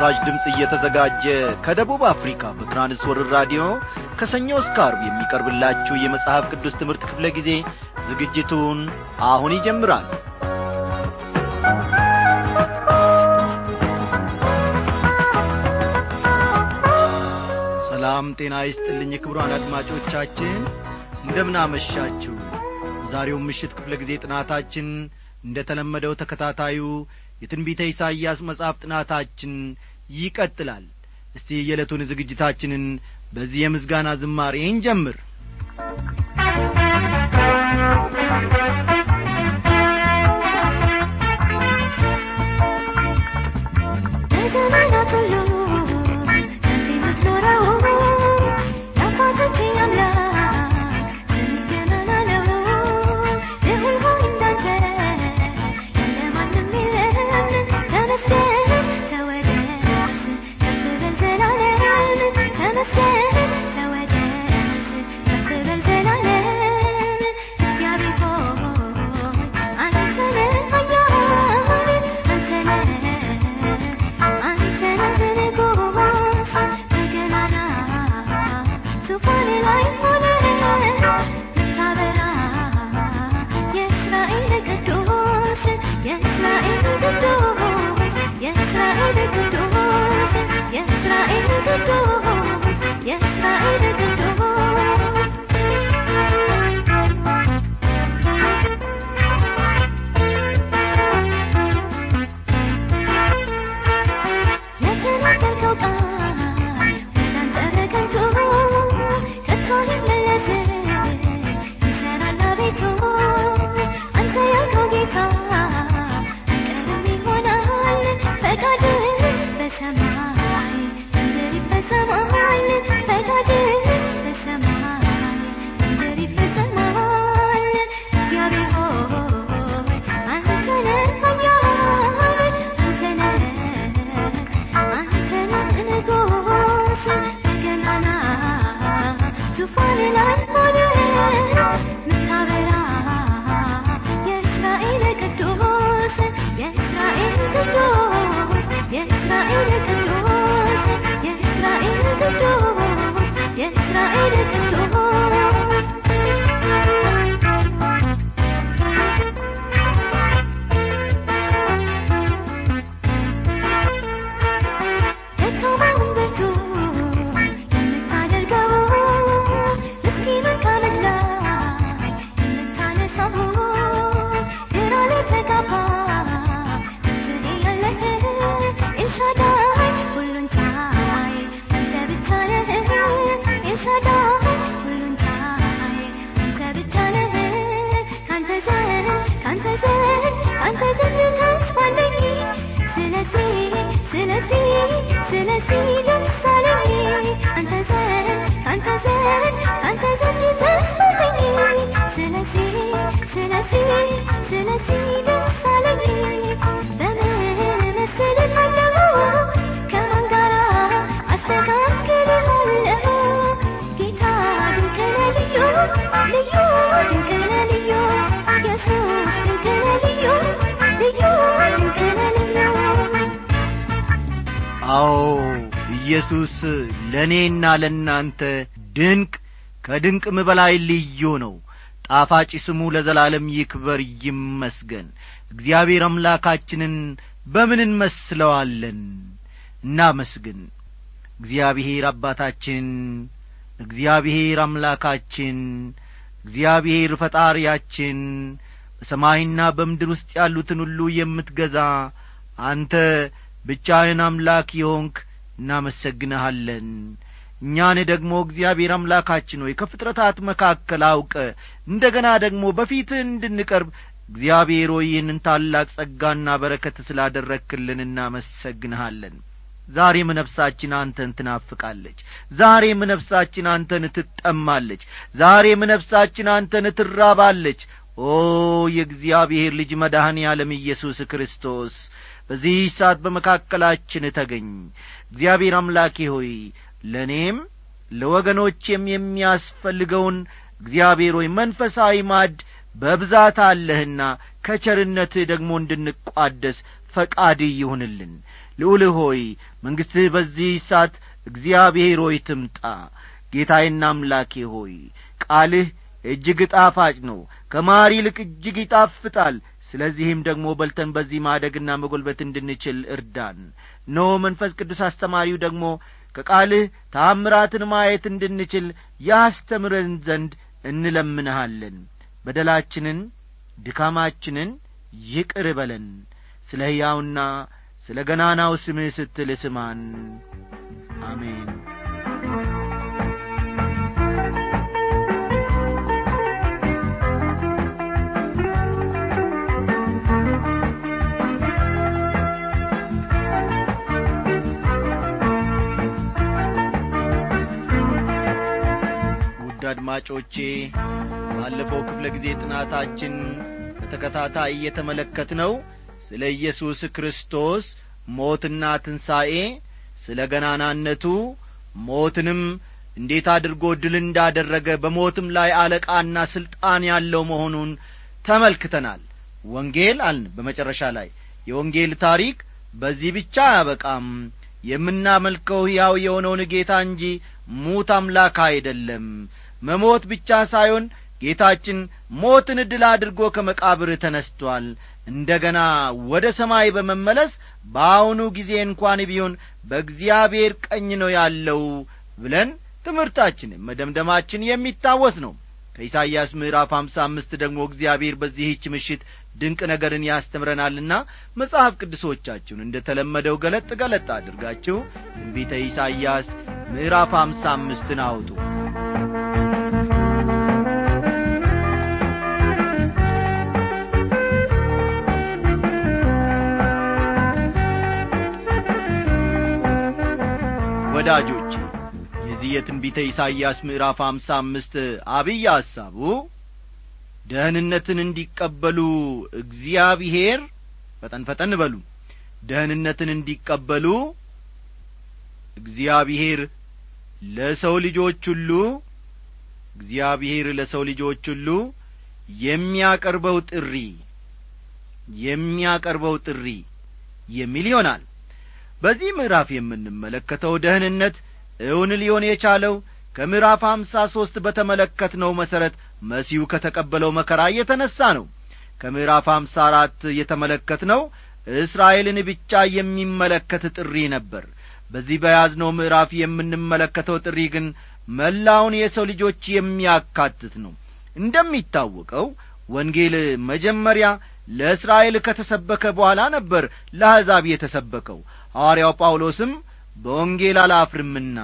ለምሥራች ድምፅ እየተዘጋጀ ከደቡብ አፍሪካ በትራንስወርር ራዲዮ ከሰኞ እስከ አርብ የሚቀርብላችሁ የመጽሐፍ ቅዱስ ትምህርት ክፍለ ጊዜ ዝግጅቱን አሁን ይጀምራል ሰላም ጤና ይስጥልኝ ክቡራን አድማጮቻችን እንደምናመሻችሁ ዛሬው ምሽት ክፍለ ጊዜ ጥናታችን እንደ ተለመደው ተከታታዩ የትንቢተ ኢሳይያስ መጽሐፍ ጥናታችን ይቀጥላል እስቲ የዕለቱን ዝግጅታችንን በዚህ የምስጋና ዝማሬ እንጀምር በዘመናት ሁሉ ጸንቶ የምትኖረው የአባቶቼ አምላክ ስምህ ገናና ነው። ልዑል ሆይ እንዳንተ ያለ ማንም የለም። ተመስገን ተወደስ ከፍ በል ዘላለም። ተመስገን ተወደስ ከፍ በል ዘላለም። እግዚአብሔር ሆይ አንተ ነህ ኃያል አንተ ነህ አንተ ነህ ንጉሥ በገናና ዙፋን ላይ ሆነህ የምታበራ የእስራኤል ቅዱስ የእስራኤል ቅዱስ የእስራኤል ቅዱስ የእስራኤል ቅዱስ የእስራኤል የተናገርከው ቃል እንዳንተ ከንቱ ከቶ አይመለስም ይሠራል አቤቱ አንተ ያልከው ጌታ አይቀርም ይሆናል ፈቃድህ በሰማይ ምድር ይፈጸማል ፈቃድህ በሰማይ ምድር ይፈጸማል እግዚአብሔር ሆይ አንተ ነህ ኃያል አንተ ነህ አንተ ነህ ንጉሥ በገናና ዙፋን ላይ ሆነህ የምታበራ የእስራኤል ቅዱስ የእስራኤል ቅዱስ የእስራኤል ቅዱስ የእስራኤል ቅዱስ የእስራኤል ደካማውን ብርቱ የምታደርገው ምስኪኑን ከአመድ ላይ የምታነሳው ግራ ለተጋባ መፍትሄ ያለህ ኤልሻዳይ ሁሉን ቻይ አንተ ብቻ ነህ ኤልሻዳይ ሁሉን ቻይ አንተ ብቻ ነህ ካንተ ዘንድ ካንተ ዘንድ ካንተ ዘንድ ተስፋ አለኝ ስለዚህ ስለዚህ ስለዚህ ደስ አለኝ አንተ ዘንድ አንተ ዘንድ አንተ ዘንድ ተስፋ አለኝ ስለዚህ ስለዚህ ስለዚህ ደስ አለኝ በምን እመስልሃለሁ ከማን ጋር አስተካክልሃለሁ ጌታ ድንቅ ነህ ልዩ ልዩ ድንቅ ነህ ልዩ ኢየሱስ ድንቅ ነህ ልዩ ልዩ ድንቅ ነህ ልዩ አዎ ኢየሱስ ለእኔና ለእናንተ ድንቅ ከድንቅም በላይ ልዩ ነው ጣፋጭ ስሙ ለዘላለም ይክበር ይመስገን እግዚአብሔር አምላካችንን በምን እንመስለዋለን እናመስግን እግዚአብሔር አባታችን እግዚአብሔር አምላካችን እግዚአብሔር ፈጣሪያችን በሰማይና በምድር ውስጥ ያሉትን ሁሉ የምትገዛ አንተ ብቻህን አምላክ የሆንክ እናመሰግንሃለን እኛን ደግሞ እግዚአብሔር አምላካችን ሆይ ከፍጥረታት መካከል አውቀ እንደ ገና ደግሞ በፊትህ እንድንቀርብ እግዚአብሔር ሆይ ይህንን ታላቅ ጸጋና በረከት ስላደረክልን እናመሰግንሃለን ዛሬም ነፍሳችን አንተን ትናፍቃለች ዛሬም ነፍሳችን አንተን ትጠማለች ዛሬም ነፍሳችን አንተን ትራባለች ኦ የእግዚአብሔር ልጅ መድኃኔ ዓለም ኢየሱስ ክርስቶስ በዚህ ሰዓት በመካከላችን ተገኝ እግዚአብሔር አምላኬ ሆይ ለእኔም ለወገኖቼም የሚያስፈልገውን እግዚአብሔር ሆይ መንፈሳዊ ማድ በብዛት አለህና ከቸርነትህ ደግሞ እንድንቋደስ ፈቃድ ይሁንልን ልዑል ሆይ መንግሥትህ በዚህ ሰዓት እግዚአብሔር ሆይ ትምጣ ጌታዬና አምላኬ ሆይ ቃልህ እጅግ ጣፋጭ ነው ከማር ይልቅ እጅግ ይጣፍጣል ስለዚህም ደግሞ በልተን በዚህ ማደግና መጐልበት እንድንችል እርዳን ኖ መንፈስ ቅዱስ አስተማሪው ደግሞ ከቃልህ ታምራትን ማየት እንድንችል ያስተምረን ዘንድ እንለምንሃለን በደላችንን ድካማችንን ይቅር በለን ስለ ሕያውና ስለ ገናናው ስምህ ስትል ስማን አሜን ውድ አድማጮቼ ባለፈው ክፍለ ጊዜ ጥናታችን በተከታታይ እየተመለከት ነው ስለ ኢየሱስ ክርስቶስ ሞትና ትንሣኤ ስለ ገናናነቱ ሞትንም እንዴት አድርጎ ድል እንዳደረገ በሞትም ላይ አለቃና ሥልጣን ያለው መሆኑን ተመልክተናል ወንጌል አልን በመጨረሻ ላይ የወንጌል ታሪክ በዚህ ብቻ አያበቃም የምናመልከው ሕያው የሆነውን ጌታ እንጂ ሙት አምላክ አይደለም መሞት ብቻ ሳይሆን ጌታችን ሞትን ድል አድርጎ ከመቃብር ተነስቶአል እንደ ገና ወደ ሰማይ በመመለስ በአሁኑ ጊዜ እንኳን ቢሆን በእግዚአብሔር ቀኝ ነው ያለው ብለን ትምህርታችን መደምደማችን የሚታወስ ነው ከኢሳይያስ ምዕራፍ አምሳ አምስት ደግሞ እግዚአብሔር በዚህች ምሽት ድንቅ ነገርን ያስተምረናልና መጽሐፍ ቅዱሶቻችሁን እንደ ተለመደው ገለጥ ገለጥ አድርጋችሁ ትንቢተ ኢሳይያስ ምዕራፍ አምሳ አምስትን አውጡ ወዳጆቼ የዚህ የትንቢተ ኢሳይያስ ምዕራፍ አምሳ አምስት አብይ ሐሳቡ ደህንነትን እንዲቀበሉ እግዚአብሔር ፈጠን ፈጠን በሉ ደህንነትን እንዲቀበሉ እግዚአብሔር ለሰው ልጆች ሁሉ እግዚአብሔር ለሰው ልጆች ሁሉ የሚያቀርበው ጥሪ የሚያቀርበው ጥሪ የሚል ይሆናል በዚህ ምዕራፍ የምንመለከተው ደህንነት እውን ሊሆን የቻለው ከምዕራፍ አምሳ ሦስት በተመለከትነው መሠረት መሲሁ ከተቀበለው መከራ የተነሣ ነው ከምዕራፍ አምሳ አራት የተመለከትነው እስራኤልን ብቻ የሚመለከት ጥሪ ነበር በዚህ በያዝነው ምዕራፍ የምንመለከተው ጥሪ ግን መላውን የሰው ልጆች የሚያካትት ነው እንደሚታወቀው ወንጌል መጀመሪያ ለእስራኤል ከተሰበከ በኋላ ነበር ለአሕዛብ የተሰበከው ሐዋርያው ጳውሎስም በወንጌል አላፍርምና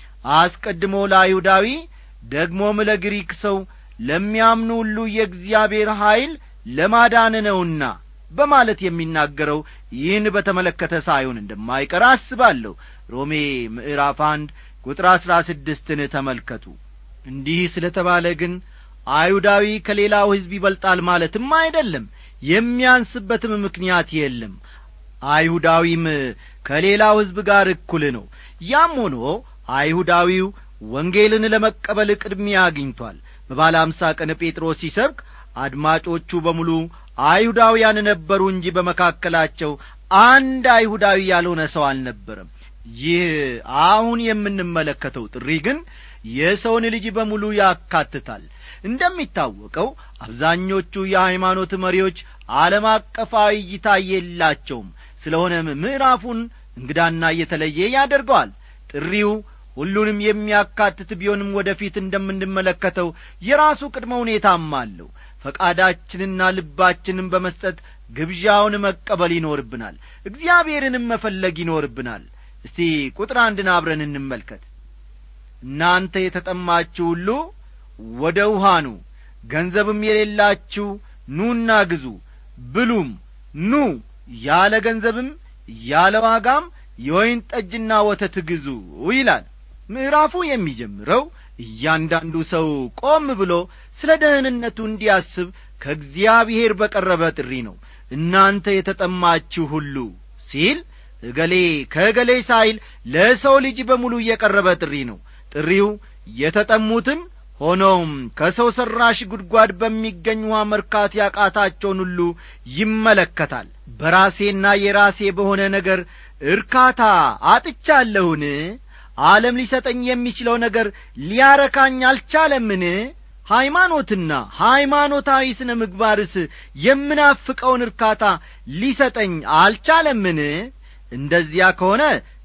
አስቀድሞ ለአይሁዳዊ ደግሞም ለግሪክ ሰው ለሚያምኑ ሁሉ የእግዚአብሔር ኀይል ለማዳን ነውና በማለት የሚናገረው ይህን በተመለከተ ሳይሆን እንደማይቀር አስባለሁ ሮሜ ምዕራፍ አንድ ቁጥር አሥራ ስድስትን ተመልከቱ እንዲህ ስለ ተባለ ግን አይሁዳዊ ከሌላው ሕዝብ ይበልጣል ማለትም አይደለም የሚያንስበትም ምክንያት የለም አይሁዳዊም ከሌላው ሕዝብ ጋር እኩል ነው ያም ሆኖ አይሁዳዊው ወንጌልን ለመቀበል ቅድሚያ አግኝቷል በባለ አምሳ ቀን ጴጥሮስ ሲሰብክ አድማጮቹ በሙሉ አይሁዳውያን ነበሩ እንጂ በመካከላቸው አንድ አይሁዳዊ ያልሆነ ሰው አልነበረም ይህ አሁን የምንመለከተው ጥሪ ግን የሰውን ልጅ በሙሉ ያካትታል እንደሚታወቀው አብዛኞቹ የሃይማኖት መሪዎች ዓለም አቀፋዊ እይታ የላቸውም ስለሆነም ምዕራፉን እንግዳና እየተለየ ያደርገዋል ጥሪው ሁሉንም የሚያካትት ቢሆንም ወደፊት እንደምንመለከተው የራሱ ቅድመ ሁኔታም አለው ፈቃዳችንና ልባችንን በመስጠት ግብዣውን መቀበል ይኖርብናል እግዚአብሔርንም መፈለግ ይኖርብናል እስቲ ቁጥር አንድን አብረን እንመልከት እናንተ የተጠማችሁ ሁሉ ወደ ውሃ ኑ ገንዘብም የሌላችሁ ኑና ግዙ ብሉም ኑ ያለ ገንዘብም ያለ ዋጋም የወይን ጠጅና ወተት ግዙ ይላል ምዕራፉ የሚጀምረው እያንዳንዱ ሰው ቆም ብሎ ስለ ደህንነቱ እንዲያስብ ከእግዚአብሔር በቀረበ ጥሪ ነው እናንተ የተጠማችሁ ሁሉ ሲል እገሌ ከእገሌ ሳይል ለሰው ልጅ በሙሉ እየቀረበ ጥሪ ነው ጥሪው የተጠሙትን ሆኖም ከሰው ሠራሽ ጉድጓድ በሚገኝ ውሃ መርካት ያቃታቸውን ሁሉ ይመለከታል በራሴና የራሴ በሆነ ነገር እርካታ አጥቻለሁን ዓለም ሊሰጠኝ የሚችለው ነገር ሊያረካኝ አልቻለምን ሃይማኖትና ሃይማኖታዊ ስነ ምግባርስ የምናፍቀውን እርካታ ሊሰጠኝ አልቻለምን እንደዚያ ከሆነ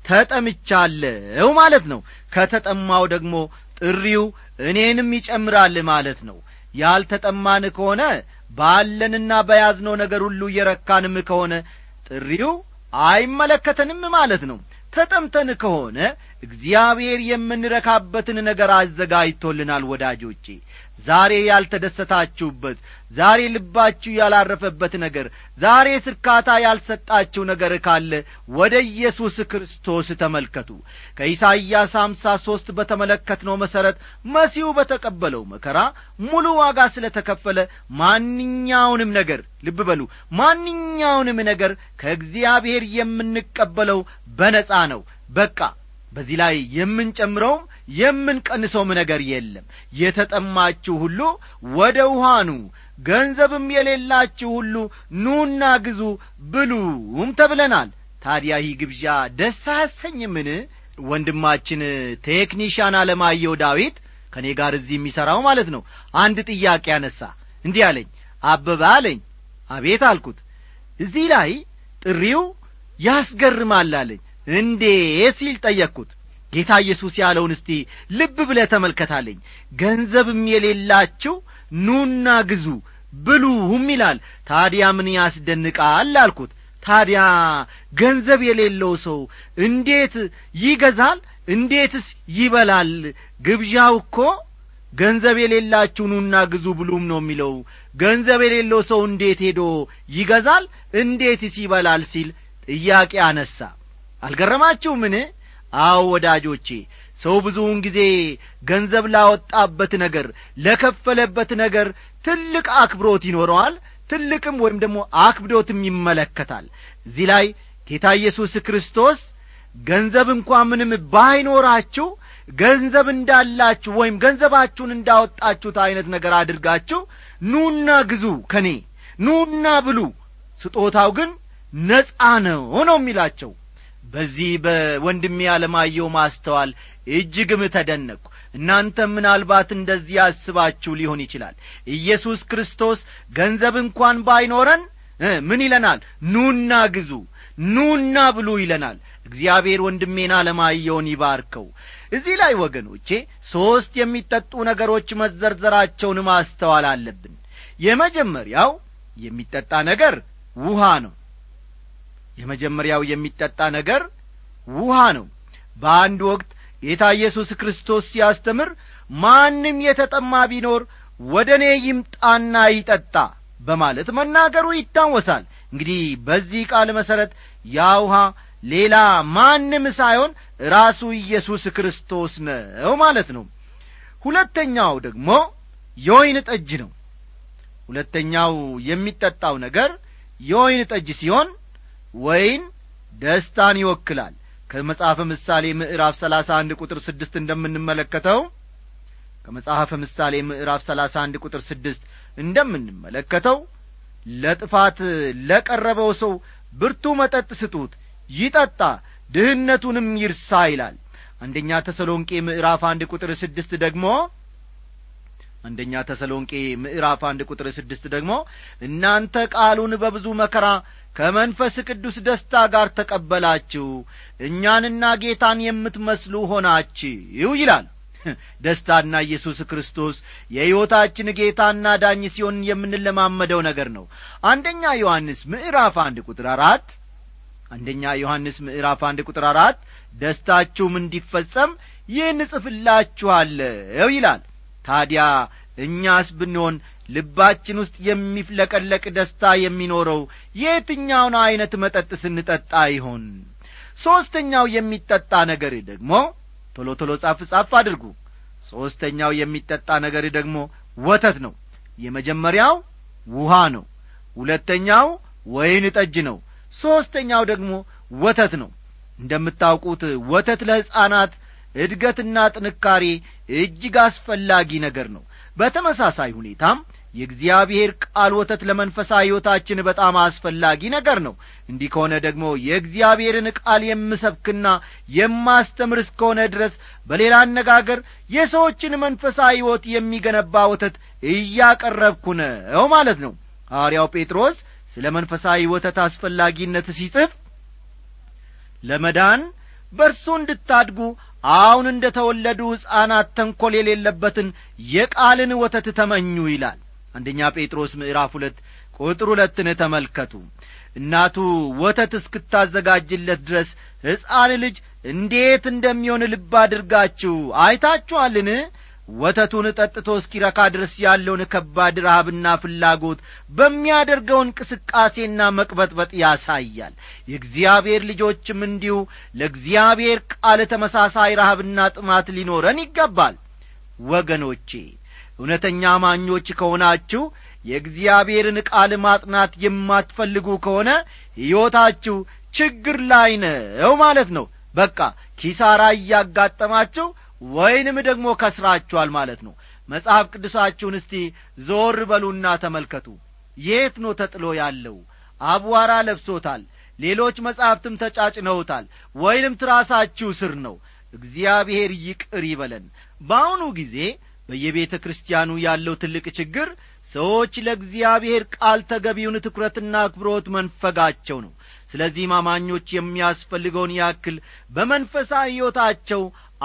ተጠምቻለሁ ማለት ነው ከተጠማው ደግሞ ጥሪው እኔንም ይጨምራል ማለት ነው ያልተጠማን ከሆነ ባለንና በያዝነው ነገር ሁሉ እየረካንም ከሆነ ጥሪው አይመለከተንም ማለት ነው ተጠምተን ከሆነ እግዚአብሔር የምንረካበትን ነገር አዘጋጅቶልናል ወዳጆቼ ዛሬ ያልተደሰታችሁበት ዛሬ ልባችሁ ያላረፈበት ነገር ዛሬ ስርካታ ያልሰጣችሁ ነገር ካለ ወደ ኢየሱስ ክርስቶስ ተመልከቱ ከኢሳይያስ አምሳ ሦስት በተመለከትነው መሠረት መሲሁ በተቀበለው መከራ ሙሉ ዋጋ ስለ ተከፈለ ማንኛውንም ነገር ልብ በሉ ማንኛውንም ነገር ከእግዚአብሔር የምንቀበለው በነጻ ነው በቃ በዚህ ላይ የምንጨምረውም የምንቀንሰውም ነገር የለም የተጠማችሁ ሁሉ ወደ ውሃኑ ገንዘብም የሌላችሁ ሁሉ ኑና ግዙ ብሉም ተብለናል ታዲያ ይህ ግብዣ ደስ አያሰኝምን ወንድማችን ቴክኒሻን አለማየሁ ዳዊት ከእኔ ጋር እዚህ የሚሠራው ማለት ነው አንድ ጥያቄ አነሳ እንዲህ አለኝ አበበ አለኝ አቤት አልኩት እዚህ ላይ ጥሪው ያስገርማል አለኝ እንዴት ሲል ጠየቅኩት ጌታ ኢየሱስ ያለውን እስቲ ልብ ብለ ተመልከታለኝ ገንዘብም የሌላችሁ ኑና ግዙ ብሉም ይላል ታዲያ ምን ያስደንቃል አልኩት ታዲያ ገንዘብ የሌለው ሰው እንዴት ይገዛል እንዴትስ ይበላል ግብዣው እኮ ገንዘብ የሌላችሁ ኑና ግዙ ብሉም ነው የሚለው ገንዘብ የሌለው ሰው እንዴት ሄዶ ይገዛል እንዴትስ ይበላል ሲል ጥያቄ አነሳ አልገረማችሁምን አዎ ወዳጆቼ ሰው ብዙውን ጊዜ ገንዘብ ላወጣበት ነገር ለከፈለበት ነገር ትልቅ አክብሮት ይኖረዋል ትልቅም ወይም ደግሞ አክብዶትም ይመለከታል እዚህ ላይ ጌታ ኢየሱስ ክርስቶስ ገንዘብ እንኳ ምንም ባይኖራችሁ ገንዘብ እንዳላችሁ ወይም ገንዘባችሁን እንዳወጣችሁት ዐይነት ነገር አድርጋችሁ ኑና ግዙ ከኔ ኑና ብሉ ስጦታው ግን ነጻ ነው ነው የሚላቸው በዚህ በወንድሜ አለማየው ማስተዋል እጅግም ተደነቅሁ እናንተም ምናልባት እንደዚህ አስባችሁ ሊሆን ይችላል ኢየሱስ ክርስቶስ ገንዘብ እንኳን ባይኖረን ምን ይለናል ኑና ግዙ ኑና ብሉ ይለናል እግዚአብሔር ወንድሜን አለማየውን ይባርከው እዚህ ላይ ወገኖቼ ሦስት የሚጠጡ ነገሮች መዘርዘራቸውን ማስተዋል አለብን የመጀመሪያው የሚጠጣ ነገር ውሃ ነው የመጀመሪያው የሚጠጣ ነገር ውሃ ነው በአንድ ወቅት ጌታ ኢየሱስ ክርስቶስ ሲያስተምር ማንም የተጠማ ቢኖር ወደ እኔ ይምጣና ይጠጣ በማለት መናገሩ ይታወሳል እንግዲህ በዚህ ቃል መሠረት ያ ውሃ ሌላ ማንም ሳይሆን ራሱ ኢየሱስ ክርስቶስ ነው ማለት ነው ሁለተኛው ደግሞ የወይን ጠጅ ነው ሁለተኛው የሚጠጣው ነገር የወይን ጠጅ ሲሆን ወይን ደስታን ይወክላል ከመጽሐፈ ምሳሌ ምዕራፍ ሰላሳ አንድ ቁጥር ስድስት እንደምንመለከተው ከመጽሐፈ ምሳሌ ምዕራፍ ሰላሳ አንድ ቁጥር ስድስት እንደምንመለከተው ለጥፋት ለቀረበው ሰው ብርቱ መጠጥ ስጡት ይጠጣ ድህነቱንም ይርሳ ይላል አንደኛ ተሰሎንቄ ምዕራፍ አንድ ቁጥር ስድስት ደግሞ አንደኛ ተሰሎንቄ ምዕራፍ አንድ ቁጥር ስድስት ደግሞ እናንተ ቃሉን በብዙ መከራ ከመንፈስ ቅዱስ ደስታ ጋር ተቀበላችሁ እኛንና ጌታን የምትመስሉ ሆናችሁ ይላል ደስታና ኢየሱስ ክርስቶስ የሕይወታችን ጌታና ዳኝ ሲሆን የምንለማመደው ነገር ነው አንደኛ ዮሐንስ ምዕራፍ አንድ ቁጥር አራት አንደኛ ዮሐንስ ምዕራፍ አንድ ቁጥር አራት ደስታችሁም እንዲፈጸም ይህን እጽፍላችኋለሁ ይላል ታዲያ እኛስ ብንሆን ልባችን ውስጥ የሚፍለቀለቅ ደስታ የሚኖረው የትኛውን ዐይነት መጠጥ ስንጠጣ ይሆን ሦስተኛው የሚጠጣ ነገር ደግሞ ቶሎ ቶሎ ጻፍ ጻፍ አድርጉ ሦስተኛው የሚጠጣ ነገር ደግሞ ወተት ነው የመጀመሪያው ውሃ ነው ሁለተኛው ወይን ጠጅ ነው ሦስተኛው ደግሞ ወተት ነው እንደምታውቁት ወተት ለሕፃናት እድገትና ጥንካሬ እጅግ አስፈላጊ ነገር ነው በተመሳሳይ ሁኔታም የእግዚአብሔር ቃል ወተት ለመንፈሳዊ ሕይወታችን በጣም አስፈላጊ ነገር ነው እንዲህ ከሆነ ደግሞ የእግዚአብሔርን ቃል የምሰብክና የማስተምር እስከሆነ ድረስ በሌላ አነጋገር የሰዎችን መንፈሳዊ ሕይወት የሚገነባ ወተት እያቀረብኩ ነው ማለት ነው ሐዋርያው ጴጥሮስ ስለ መንፈሳዊ ወተት አስፈላጊነት ሲጽፍ ለመዳን በእርሱ እንድታድጉ አሁን እንደ ተወለዱ ሕፃናት ተንኰል የሌለበትን የቃልን ወተት ተመኙ ይላል አንደኛ ጴጥሮስ ምዕራፍ ሁለት ቁጥር ሁለትን ተመልከቱ እናቱ ወተት እስክታዘጋጅለት ድረስ ሕፃን ልጅ እንዴት እንደሚሆን ልብ አድርጋችሁ አይታችኋልን ወተቱን ጠጥቶ እስኪረካ ድረስ ያለውን ከባድ ረሃብና ፍላጎት በሚያደርገው እንቅስቃሴና መቅበጥበጥ ያሳያል የእግዚአብሔር ልጆችም እንዲሁ ለእግዚአብሔር ቃል ተመሳሳይ ረሃብና ጥማት ሊኖረን ይገባል ወገኖቼ እውነተኛ አማኞች ከሆናችሁ የእግዚአብሔርን ቃል ማጥናት የማትፈልጉ ከሆነ ሕይወታችሁ ችግር ላይ ነው ማለት ነው በቃ ኪሳራ እያጋጠማችሁ ወይንም ደግሞ ከስራችኋል ማለት ነው መጽሐፍ ቅዱሳችሁን እስቲ ዞር በሉና ተመልከቱ የት ነው ተጥሎ ያለው አቧራ ለብሶታል ሌሎች መጻሕፍትም ተጫጭነውታል ወይንም ትራሳችሁ ስር ነው እግዚአብሔር ይቅር ይበለን በአሁኑ ጊዜ በየቤተ ክርስቲያኑ ያለው ትልቅ ችግር ሰዎች ለእግዚአብሔር ቃል ተገቢውን ትኩረትና አክብሮት መንፈጋቸው ነው ስለዚህም አማኞች የሚያስፈልገውን ያክል በመንፈሳዊ ሕይወታቸው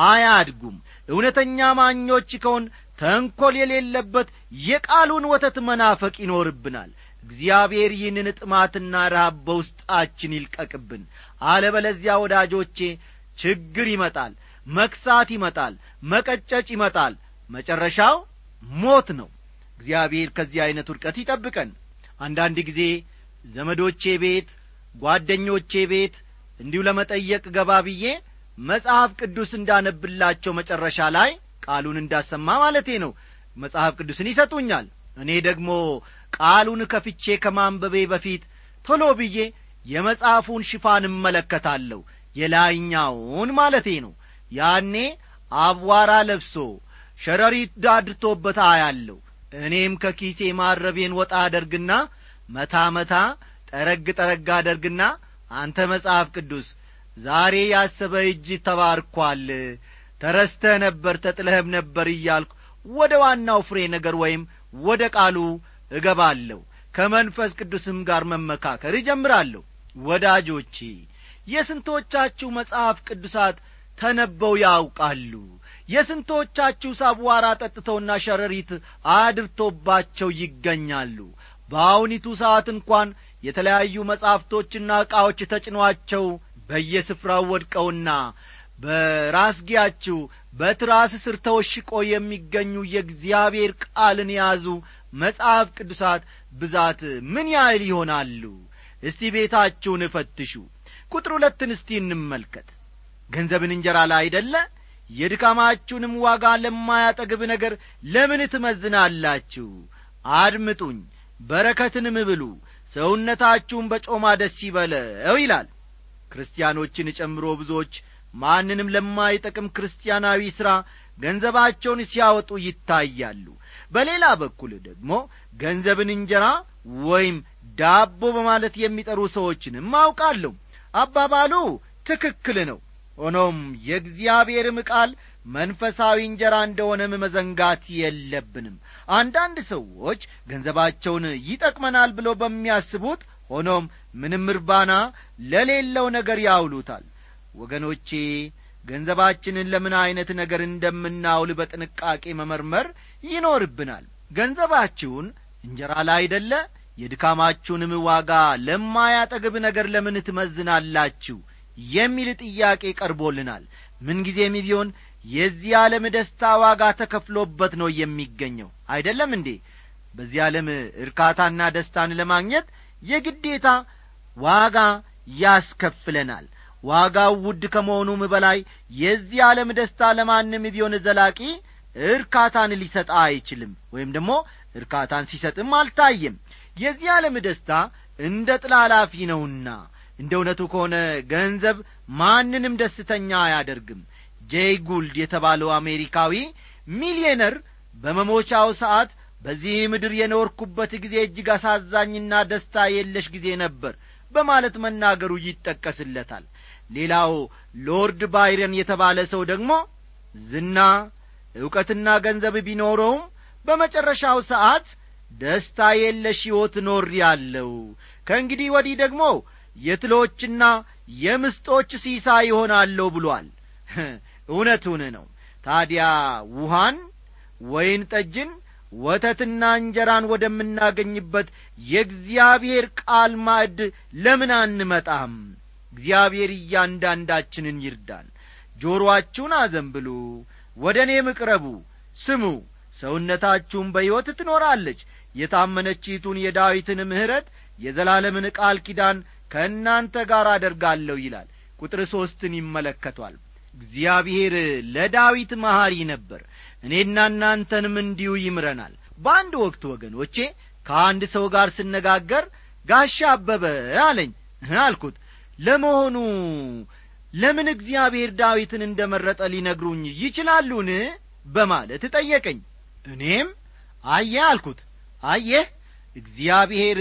አያድጉም እውነተኛ አማኞች ከሆን ተንኰል የሌለበት የቃሉን ወተት መናፈቅ ይኖርብናል እግዚአብሔር ይህንን ጥማትና ረሃብ በውስጣችን ይልቀቅብን አለበለዚያ ወዳጆቼ ችግር ይመጣል መክሳት ይመጣል መቀጨጭ ይመጣል መጨረሻው ሞት ነው እግዚአብሔር ከዚህ ዐይነት ውድቀት ይጠብቀን አንዳንድ ጊዜ ዘመዶቼ ቤት ጓደኞቼ ቤት እንዲሁ ለመጠየቅ ገባ ብዬ መጽሐፍ ቅዱስ እንዳነብላቸው መጨረሻ ላይ ቃሉን እንዳሰማ ማለቴ ነው መጽሐፍ ቅዱስን ይሰጡኛል እኔ ደግሞ ቃሉን ከፍቼ ከማንበቤ በፊት ቶሎ ብዬ የመጽሐፉን ሽፋን እመለከታለሁ የላይኛውን ማለቴ ነው ያኔ አቧራ ለብሶ ሸረሪት ዳድቶበት አያለሁ እኔም ከኪሴ ማረቤን ወጣ አደርግና መታ መታ ጠረግ ጠረግ አደርግና አንተ መጽሐፍ ቅዱስ ዛሬ ያሰበ እጅ ተባርኳል ተረስተህ ነበር ተጥለህም ነበር እያልኩ ወደ ዋናው ፍሬ ነገር ወይም ወደ ቃሉ እገባለሁ ከመንፈስ ቅዱስም ጋር መመካከር እጀምራለሁ ወዳጆቼ የስንቶቻችሁ መጽሐፍ ቅዱሳት ተነበው ያውቃሉ የስንቶቻችሁ ሳቧራ ጠጥተውና ሸረሪት አድርቶባቸው ይገኛሉ በአሁኒቱ ሰዓት እንኳን የተለያዩ መጻሕፍቶችና ዕቃዎች ተጭኗቸው በየስፍራው ወድቀውና በራስጌያችሁ በትራስ ስር ተወሽቆ የሚገኙ የእግዚአብሔር ቃልን የያዙ መጽሐፍ ቅዱሳት ብዛት ምን ያህል ይሆናሉ እስቲ ቤታችሁን እፈትሹ ቁጥር ሁለትን እስቲ እንመልከት ገንዘብን እንጀራ ላይ አይደለ የድካማችሁንም ዋጋ ለማያጠግብ ነገር ለምን ትመዝናላችሁ አድምጡኝ በረከትንም ብሉ ሰውነታችሁን በጮማ ደስ ይበለው ይላል ክርስቲያኖችን ጨምሮ ብዙዎች ማንንም ለማይጠቅም ክርስቲያናዊ ሥራ ገንዘባቸውን ሲያወጡ ይታያሉ በሌላ በኩል ደግሞ ገንዘብን እንጀራ ወይም ዳቦ በማለት የሚጠሩ ሰዎችንም አውቃለሁ አባባሉ ትክክል ነው ሆኖም የእግዚአብሔርም ቃል መንፈሳዊ እንጀራ እንደሆነም መዘንጋት የለብንም አንዳንድ ሰዎች ገንዘባቸውን ይጠቅመናል ብለው በሚያስቡት ሆኖም ምንም እርባና ለሌለው ነገር ያውሉታል ወገኖቼ ገንዘባችንን ለምን ዐይነት ነገር እንደምናውል በጥንቃቄ መመርመር ይኖርብናል ገንዘባችሁን እንጀራ ላይ አይደለ የድካማችሁንም ዋጋ ለማያጠግብ ነገር ለምን ትመዝናላችሁ የሚል ጥያቄ ቀርቦልናል ምንጊዜም ቢሆን የዚህ ዓለም ደስታ ዋጋ ተከፍሎበት ነው የሚገኘው አይደለም እንዴ በዚህ ዓለም እርካታና ደስታን ለማግኘት የግዴታ ዋጋ ያስከፍለናል ዋጋው ውድ ከመሆኑም በላይ የዚህ ዓለም ደስታ ለማንም ቢሆን ዘላቂ እርካታን ሊሰጥ አይችልም ወይም ደግሞ እርካታን ሲሰጥም አልታየም የዚህ ዓለም ደስታ እንደ ጥላ ላፊ ነውና እንደ እውነቱ ከሆነ ገንዘብ ማንንም ደስተኛ አያደርግም ጄይ ጉልድ የተባለው አሜሪካዊ ሚሊዮነር በመሞቻው ሰዓት በዚህ ምድር የኖርኩበት ጊዜ እጅግ አሳዛኝና ደስታ የለሽ ጊዜ ነበር በማለት መናገሩ ይጠቀስለታል ሌላው ሎርድ ባይረን የተባለ ሰው ደግሞ ዝና ዕውቀትና ገንዘብ ቢኖረውም በመጨረሻው ሰዓት ደስታ የለሽ ሕይወት ኖር ያለው ከእንግዲህ ወዲህ ደግሞ የትሎችና የምስጦች ሲሳ ይሆናለሁ ብሏል እውነቱን ነው ታዲያ ውሃን ወይን ጠጅን ወተትና እንጀራን ወደምናገኝበት የእግዚአብሔር ቃል ማዕድ ለምን አንመጣም እግዚአብሔር እያንዳንዳችንን ይርዳን ጆሮአችሁን አዘንብሉ ወደ እኔም እቅረቡ ስሙ ሰውነታችሁም በሕይወት ትኖራለች የታመነችይቱን የዳዊትን ምሕረት የዘላለምን ቃል ኪዳን ከእናንተ ጋር አደርጋለሁ ይላል ቁጥር ሦስትን ይመለከቷል እግዚአብሔር ለዳዊት መሐሪ ነበር እኔና እናንተንም እንዲሁ ይምረናል በአንድ ወቅት ወገኖቼ ከአንድ ሰው ጋር ስነጋገር ጋሻ አበበ አለኝ አልኩት ለመሆኑ ለምን እግዚአብሔር ዳዊትን እንደ መረጠ ሊነግሩኝ ይችላሉን በማለት ጠየቀኝ እኔም አየህ አልኩት አየህ እግዚአብሔር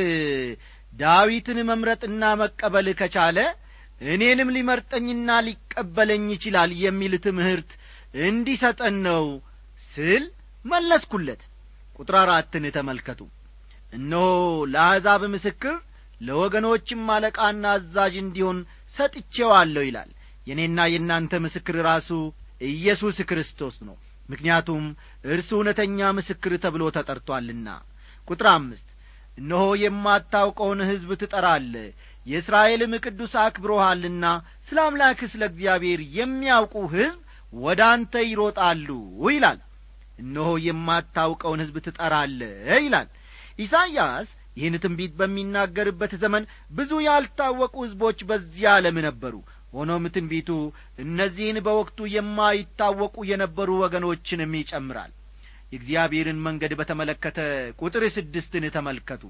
ዳዊትን መምረጥና መቀበል ከቻለ እኔንም ሊመርጠኝና ሊቀበለኝ ይችላል የሚል ትምህርት እንዲሰጠን ነው ስል መለስኩለት ቁጥር አራትን ተመልከቱ እነሆ ለአሕዛብ ምስክር ለወገኖችም አለቃና አዛዥ እንዲሆን ሰጥቼዋለሁ ይላል የእኔና የእናንተ ምስክር ራሱ ኢየሱስ ክርስቶስ ነው ምክንያቱም እርሱ እውነተኛ ምስክር ተብሎ ተጠርቶአልና ቁጥር አምስት እነሆ የማታውቀውን ሕዝብ ትጠራለ የእስራኤልም ቅዱስ አክብሮሃልና ስለ አምላክ ስለ እግዚአብሔር የሚያውቁ ሕዝብ ወደ አንተ ይሮጣሉ ይላል እነሆ የማታውቀውን ሕዝብ ትጠራለ ይላል ኢሳይያስ ይህን ትንቢት በሚናገርበት ዘመን ብዙ ያልታወቁ ሕዝቦች በዚህ ዓለም ነበሩ ሆኖም ትንቢቱ እነዚህን በወቅቱ የማይታወቁ የነበሩ ወገኖችንም ይጨምራል የእግዚአብሔርን መንገድ በተመለከተ ቁጥር ስድስትን ተመልከቱ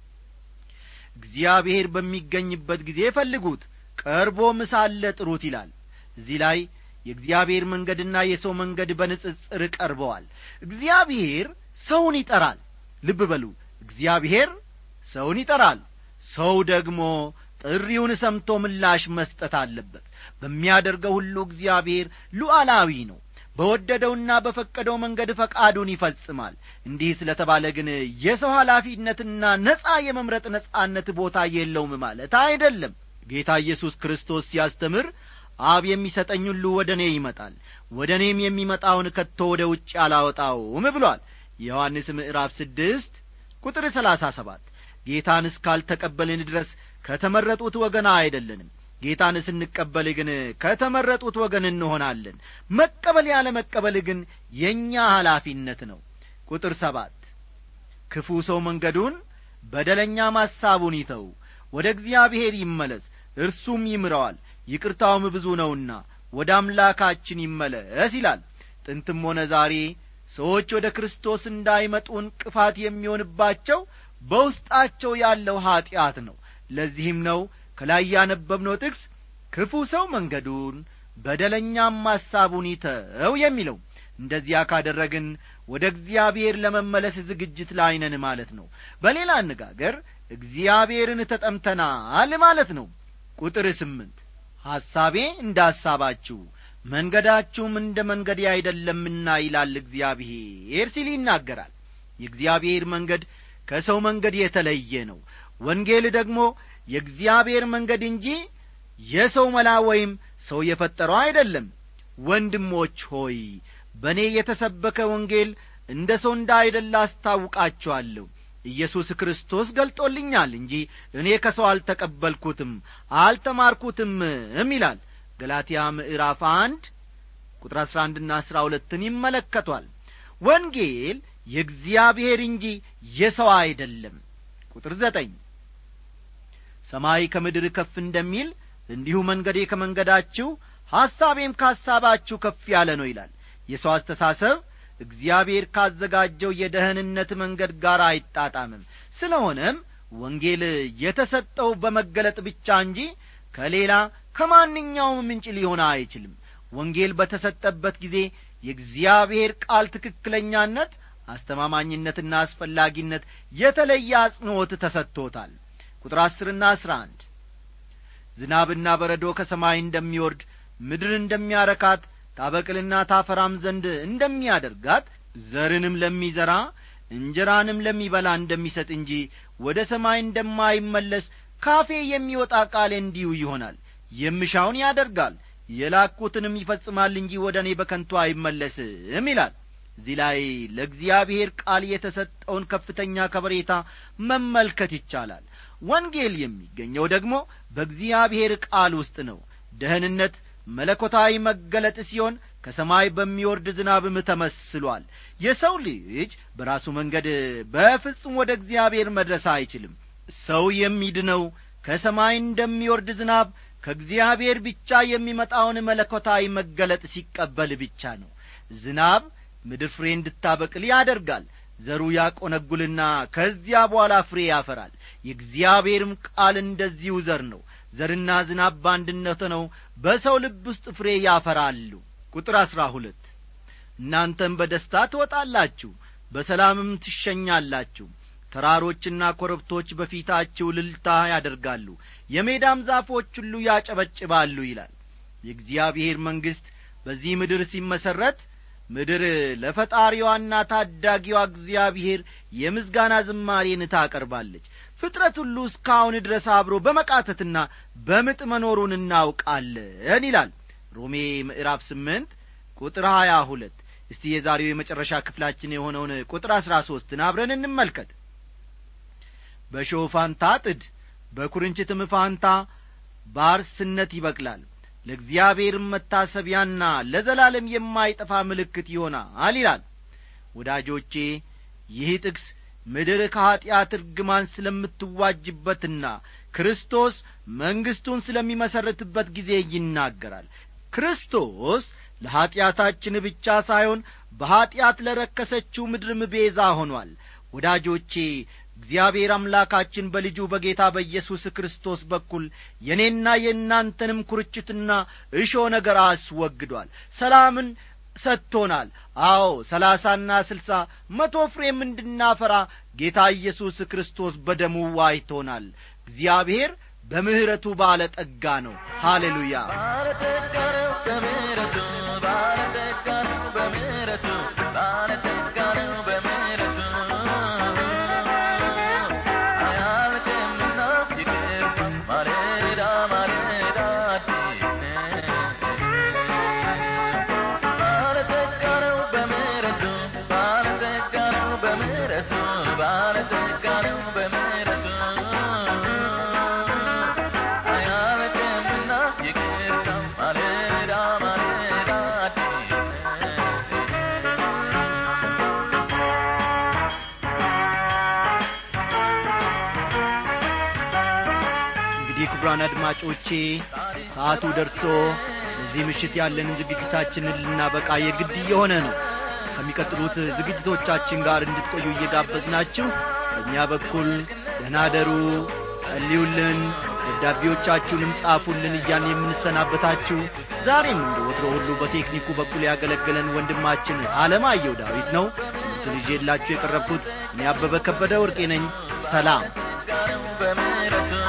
እግዚአብሔር በሚገኝበት ጊዜ ፈልጉት ቀርቦም ሳለ ጥሩት ይላል እዚህ ላይ የእግዚአብሔር መንገድና የሰው መንገድ በንጽጽር ቀርበዋል እግዚአብሔር ሰውን ይጠራል ልብ በሉ እግዚአብሔር ሰውን ይጠራል ሰው ደግሞ ጥሪውን ሰምቶ ምላሽ መስጠት አለበት በሚያደርገው ሁሉ እግዚአብሔር ሉዓላዊ ነው በወደደውና በፈቀደው መንገድ ፈቃዱን ይፈጽማል እንዲህ ስለ ተባለ ግን የሰው ኃላፊነትና ነጻ የመምረጥ ነጻነት ቦታ የለውም ማለት አይደለም ጌታ ኢየሱስ ክርስቶስ ሲያስተምር አብ የሚሰጠኝ ሁሉ ወደ እኔ ይመጣል ወደ እኔም የሚመጣውን ከቶ ወደ ውጭ አላወጣውም ብሏል የዮሐንስ ምዕራፍ ስድስት ቁጥር ሰላሳ ሰባት ጌታን እስካልተቀበልን ድረስ ከተመረጡት ወገን አይደለንም ጌታን ስንቀበል ግን ከተመረጡት ወገን እንሆናለን መቀበል ያለ መቀበል ግን የእኛ ኃላፊነት ነው ቁጥር ሰባት ክፉ ሰው መንገዱን በደለኛ ማሳቡን ይተው ወደ እግዚአብሔር ይመለስ እርሱም ይምረዋል ይቅርታውም ብዙ ነውና ወደ አምላካችን ይመለስ ይላል ጥንትም ሆነ ዛሬ ሰዎች ወደ ክርስቶስ እንዳይመጡ እንቅፋት የሚሆንባቸው በውስጣቸው ያለው ኀጢአት ነው ለዚህም ነው ከላይ ያነበብነው ጥቅስ ክፉ ሰው መንገዱን በደለኛም ሐሳቡን ይተው የሚለው እንደዚያ ካደረግን ወደ እግዚአብሔር ለመመለስ ዝግጅት ላይ ነን ማለት ነው በሌላ አነጋገር እግዚአብሔርን ተጠምተናል ማለት ነው ቁጥር ስምንት ሐሳቤ እንደ ሐሳባችሁ መንገዳችሁም እንደ መንገዴ አይደለምና ይላል እግዚአብሔር ሲል ይናገራል የእግዚአብሔር መንገድ ከሰው መንገድ የተለየ ነው ወንጌል ደግሞ የእግዚአብሔር መንገድ እንጂ የሰው መላ ወይም ሰው የፈጠረው አይደለም ወንድሞች ሆይ በእኔ የተሰበከ ወንጌል እንደ ሰው እንዳይደለ አስታውቃችኋለሁ ኢየሱስ ክርስቶስ ገልጦልኛል እንጂ እኔ ከሰው አልተቀበልኩትም አልተማርኩትምም ይላል ገላትያ ምዕራፍ አንድ ቁጥር አሥራ አንድና አሥራ ሁለትን ይመለከቷል ወንጌል የእግዚአብሔር እንጂ የሰው አይደለም ቁጥር ዘጠኝ ሰማይ ከምድር ከፍ እንደሚል እንዲሁ መንገዴ ከመንገዳችሁ ሐሳቤም ከሐሳባችሁ ከፍ ያለ ነው ይላል የሰው አስተሳሰብ እግዚአብሔር ካዘጋጀው የደህንነት መንገድ ጋር አይጣጣምም ስለሆነም ወንጌል የተሰጠው በመገለጥ ብቻ እንጂ ከሌላ ከማንኛውም ምንጭ ሊሆን አይችልም ወንጌል በተሰጠበት ጊዜ የእግዚአብሔር ቃል ትክክለኛነት አስተማማኝነትና አስፈላጊነት የተለየ አጽንዖት ተሰጥቶታል ቁጥር አስርና አስራ አንድ ዝናብና በረዶ ከሰማይ እንደሚወርድ ምድር እንደሚያረካት ታበቅልና ታፈራም ዘንድ እንደሚያደርጋት ዘርንም ለሚዘራ እንጀራንም ለሚበላ እንደሚሰጥ እንጂ ወደ ሰማይ እንደማይመለስ ካፌ የሚወጣ ቃሌ እንዲሁ ይሆናል የምሻውን ያደርጋል የላኩትንም ይፈጽማል እንጂ ወደ እኔ በከንቱ አይመለስም ይላል እዚህ ላይ ለእግዚአብሔር ቃል የተሰጠውን ከፍተኛ ከበሬታ መመልከት ይቻላል ወንጌል የሚገኘው ደግሞ በእግዚአብሔር ቃል ውስጥ ነው ደህንነት መለኮታዊ መገለጥ ሲሆን ከሰማይ በሚወርድ ዝናብም ተመስሏል የሰው ልጅ በራሱ መንገድ በፍጹም ወደ እግዚአብሔር መድረስ አይችልም ሰው የሚድነው ከሰማይ እንደሚወርድ ዝናብ ከእግዚአብሔር ብቻ የሚመጣውን መለኮታዊ መገለጥ ሲቀበል ብቻ ነው ዝናብ ምድር ፍሬ እንድታበቅል ያደርጋል ዘሩ ያቆነጉልና ከዚያ በኋላ ፍሬ ያፈራል የእግዚአብሔርም ቃል እንደዚሁ ዘር ነው ዘርና ዝናብ በአንድነት ነው በሰው ልብ ውስጥ ፍሬ ያፈራሉ ቁጥር አሥራ ሁለት እናንተም በደስታ ትወጣላችሁ በሰላምም ትሸኛላችሁ ተራሮችና ኮረብቶች በፊታችሁ ልልታ ያደርጋሉ የሜዳም ዛፎች ሁሉ ያጨበጭባሉ ይላል የእግዚአብሔር መንግሥት በዚህ ምድር ሲመሠረት ምድር ለፈጣሪዋና ታዳጊዋ እግዚአብሔር የምስጋና ዝማሬን ታቀርባለች ፍጥረት ሁሉ እስካሁን ድረስ አብሮ በመቃተትና በምጥ መኖሩን እናውቃለን ይላል ሮሜ ምዕራፍ ስምንት ቁጥር ሀያ ሁለት እስቲ የዛሬው የመጨረሻ ክፍላችን የሆነውን ቁጥር አሥራ ሦስትን አብረን እንመልከት በሾህ ፋንታ ጥድ በኩርንችትም ፋንታ ባርስነት ይበቅላል ለእግዚአብሔርም መታሰቢያና ለዘላለም የማይጠፋ ምልክት ይሆናል ይላል ወዳጆቼ ይህ ጥቅስ ምድር ከኀጢአት እርግማን ስለምትዋጅበትና ክርስቶስ መንግሥቱን ስለሚመሠረትበት ጊዜ ይናገራል ክርስቶስ ለኀጢአታችን ብቻ ሳይሆን በኀጢአት ለረከሰችው ምድርም ቤዛ ሆኗል ወዳጆቼ እግዚአብሔር አምላካችን በልጁ በጌታ በኢየሱስ ክርስቶስ በኩል የእኔና የእናንተንም ኩርችትና እሾ ነገር አስወግዷል ሰላምን ሰጥቶናል አዎ ሰላሳና ስልሳ መቶ ፍሬም እንድናፈራ ጌታ ኢየሱስ ክርስቶስ በደሙ ዋይቶናል እግዚአብሔር በምሕረቱ ባለ ጠጋ ነው ሃሌሉያ ባለጠጋ ነው በምሕረቱ ባለጠጋ ነው በምሕረቱ ባለጠጋ ነው በምሕረቱ አያልቅምና ይቅርታ ማለዳ ማለዳ አዲስ ባለጠጋ ነው በምሕረቱ ባለጠጋ ነው በምሕረቱ ባለጠጋ ነው በምሕረቱ አያልቅምና ይቅርታ ማለዳ ማለዳ አዲስ እንግዲህ ክቡራን አድማጮቼ ሰዓቱ ደርሶ በዚህ ምሽት ያለንን ዝግጅታችንን ልናበቃ የግድ እየሆነ ነው ከሚቀጥሉት ዝግጅቶቻችን ጋር እንድትቆዩ እየጋበዝናችሁ በእኛ በኩል ደህና ደሩ ጸልዩልን ደብዳቤዎቻችሁንም ጻፉልን እያን የምንሰናበታችሁ ዛሬም እንደ ወትሮ ሁሉ በቴክኒኩ በኩል ያገለገለን ወንድማችን አለማየሁ ዳዊት ነው ትምህርቱን ይዤላችሁ የቀረብኩት እኔ አበበ ከበደ ወርቄ ነኝ ሰላም በምሕረቱ